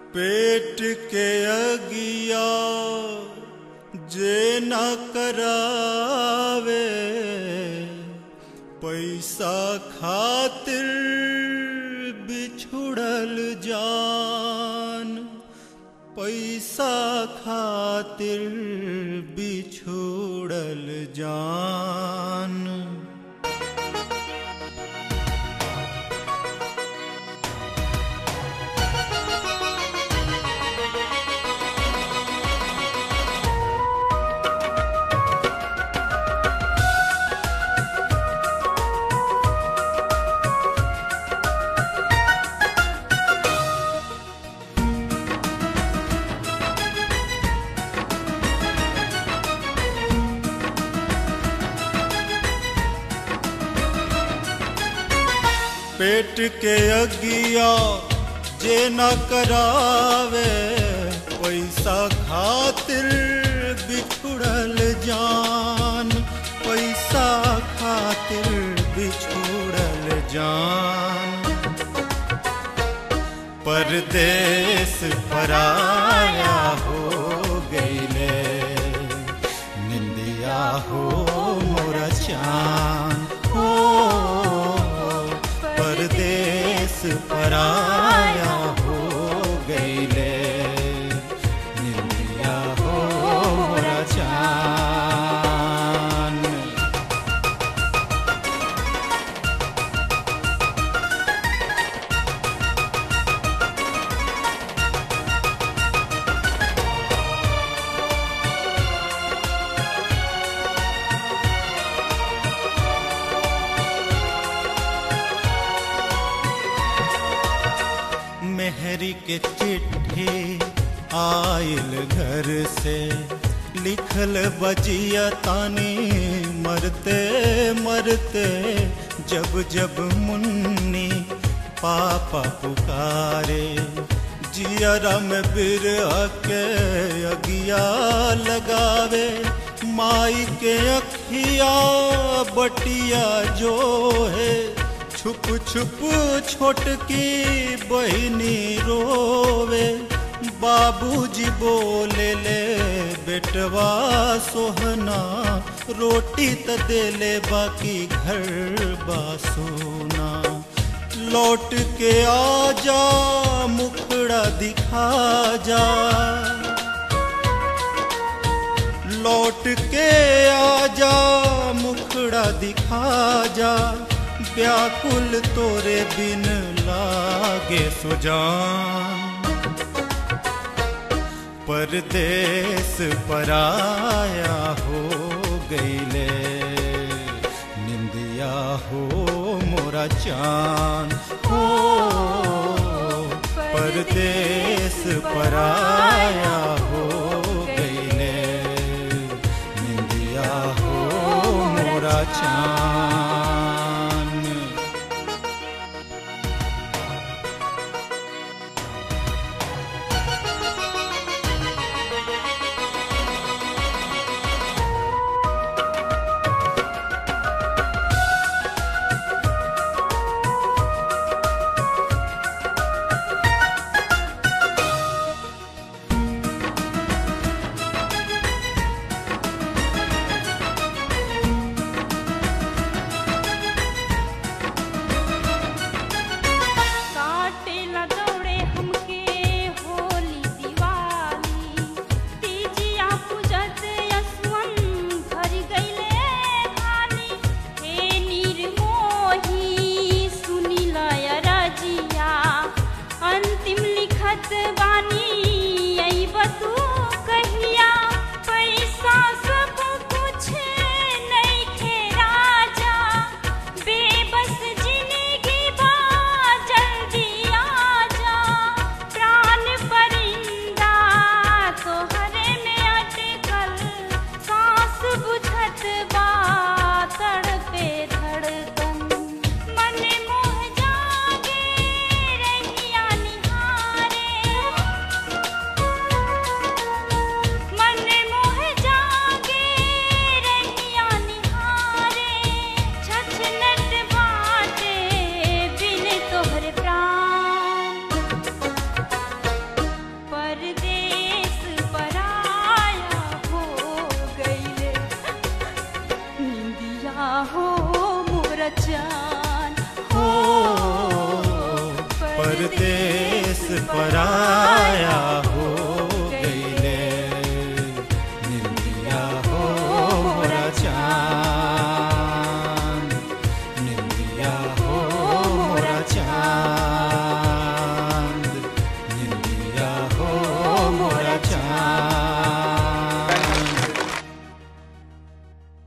पेट के अगिया जे न करावे पैसा खातिर बिछुड़ल जान पैसा खातिर बिछुड़ल जान पेट के अगिया जे न करावे पैसा खातिर बिछुड़ल जान पैसा खातिर बिछुड़ल जान परदेस पराया हो गईले निंदिया हो मोरा चान हो परदेस पराया हो गईले निंदिया हो मोरा चान मेहरी के चिट्ठी आयल घर से लिखल बजिया तानी मरते मरते जब जब मुन्नी पापा पुकारे जियरा में बिर के अगिया लगावे माई के अखिया बटिया जो है छुप छुप छोटकी बहनी रोवे बाबूजी बोले ले बेटवा सोहना रोटी त देले बाकी घर बा सोना लौट के आ जा मुखड़ा दिखा जा लौट के आ जा मुखड़ा दिखा जा व्याकुल तोरे बिन लागे सुजान परदेस पराया हो गईले निंदिया हो मोरा चान हो परदेस पराया हो गईले निंदिया हो मोरा चान काटेला दौड़े हमके होली दिवाली तीजिया पूजत यसवन भर गईले खाली हे निर्मोही सुनिला रजिया अंतिम लिखत बानी अइब तू कहिया पैसा सब कुछ नइखे राजा बेबस जिंदगी बा जल्दी आजा प्राण परिंदा तोहरे में अटकल सांस बुझत बा तड़पे धड़कन मन मोह जागे रहिया निहारे पिया हो मोर चान